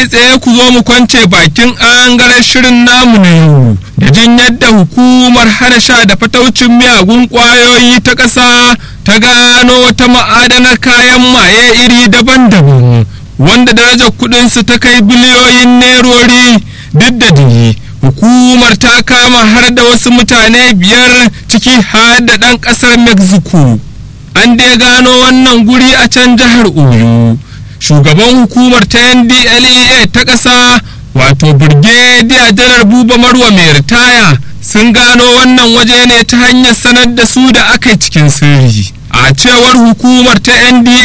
kai tsaye ku zo mu kwance bakin angaren shirin namu na yau da jin yadda hukumar hana sha da fataucin miyagun ƙwayoyi ta ƙasa ta gano wata ma'adanar kayan maye iri daban-daban wanda darajar kuɗinsu ta kai biliyoyin nerori duk da dini hukumar ta kama har da wasu mutane biyar ciki har da ɗan ƙasar mexico an dai gano wannan guri a can jihar oyo shugaban hukumar ta ndlea ta ƙasa wato birgediya janar buba marwa mai ritaya sun gano wannan waje ne ta hanyar sanar da su da aka yi cikin sirri a cewar hukumar ta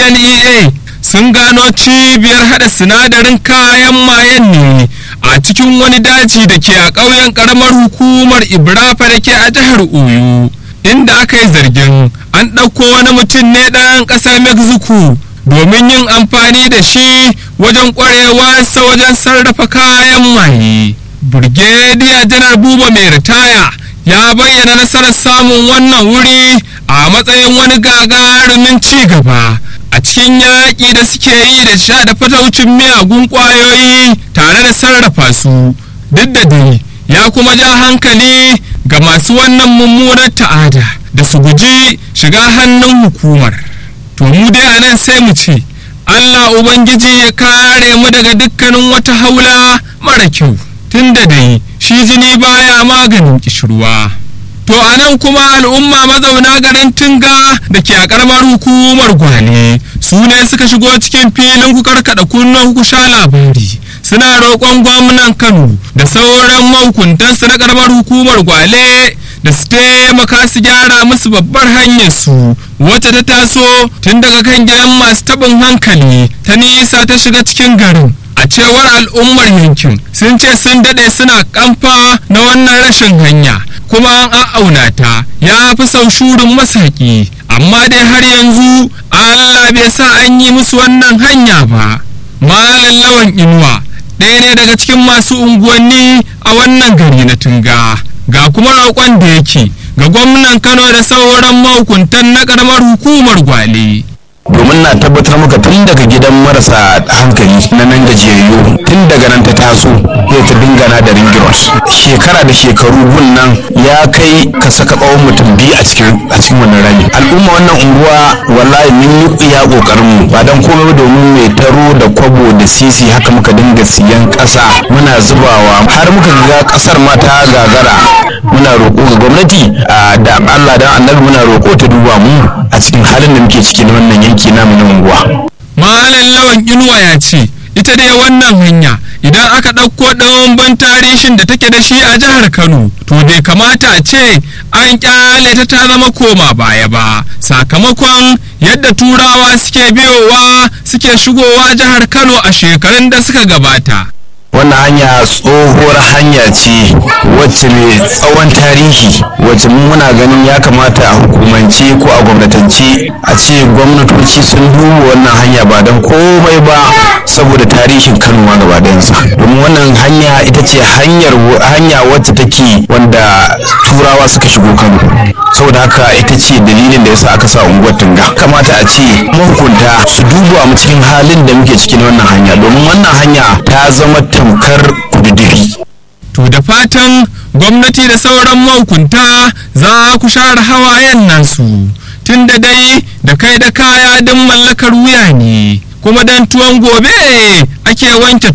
ndlea sun gano cibiyar hada sinadarin kayan mayen ne a cikin wani daji da ke a ƙauyen ƙaramar hukumar ibrafa da ke a jihar oyo inda aka yi zargin an ɗauko wani mutum ne ɗan ƙasar mexico domin yin amfani da shi wajen ƙwarewarsa wajen sarrafa kayan maye burgediya janar buba mai ritaya ya bayyana nasarar samun wannan wuri a matsayin wani gagarumin ci gaba a cikin yaƙi da suke yi da sha da fataucin miyagun ƙwayoyi tare da sarrafa su duk da dai ya kuma ja hankali ga masu wannan mummunar ta'ada da su guji shiga hannun hukumar to mu dai a nan sai mu ce allah ubangiji ya kare mu daga dukkanin wata haula mara kyau tun da dai shi jini baya maganin kishirwa to a nan kuma al'umma mazauna garin tunga da ke a karamar hukumar gwale su ne suka shigo cikin filin ku karkada kunnen ku sha labari suna roƙon gwamnan kano da sauran mahukuntansu na karamar hukumar gwale da su taimaka su gyara musu babbar hanyar su wacce ta taso tun daga kan gidan masu taɓin hankali ta nisa ta shiga cikin garin a cewar al'ummar yankin sun ce sun daɗe suna kamfa na wannan rashin hanya kuma an a'auna ta ya fi sau shurin masaki amma dai har yanzu allah bai sa an yi musu wannan hanya ba malam lawan inuwa ɗaya ne daga cikin masu unguwanni a wannan gari na tunga ga kuma roƙon da yake ga gwamnan kano da sauran mahukuntan na ƙaramar hukumar gwale domin na tabbatar maka tun daga gidan marasa hankali na nan gajiyayyu tun daga nan ta taso zai ta dingana da ringiros shekara da shekaru gun nan ya kai ka saka tsawon mutum biyu a cikin a cikin wannan rami al'umma wannan unguwa wallahi mun yi iya kokarin mu ba dan komai ba domin mai taro da kwabo da sisi haka muka dinga siyan ƙasa muna zubawa har muka ga ƙasar ma ta gagara muna roƙo ga gwamnati da Allah dan annabi muna roƙo ta duba mu a cikin halin da muke ciki na wannan yanki namu na unguwa. Malam Lawan Inuwa ya ce ita dai wannan hanya idan aka ɗauko ɗan tarihin da take da shi a jihar Kano to bai kamata a ce an ƙyale ta ta zama koma baya ba sakamakon yadda turawa suke biyowa suke shigowa jihar Kano a shekarun da suka gabata. wannan hanya tsohuwar hanya ce wacce mai tsawon tarihi wacce muna ganin ya kamata a hukumance ko a gwamnatance a ce gwamnatoci sun duba wannan hanya ba don komai ba saboda tarihin kano ma gaba ɗayansa domin wannan hanya ita ce hanyar hanya wacce take wanda turawa suka shigo kano saboda haka ita ce dalilin da yasa aka sa unguwar tunga kamata a ce mahukunta su duba mu cikin halin da muke cikin wannan hanya domin wannan hanya ta zama tamkar kududiri. To da fatan gwamnati da sauran mahukunta za ku share hawayen nasu tun da dai da kai da kaya don mallakar wuya ne kuma don tuwon gobe ake wanke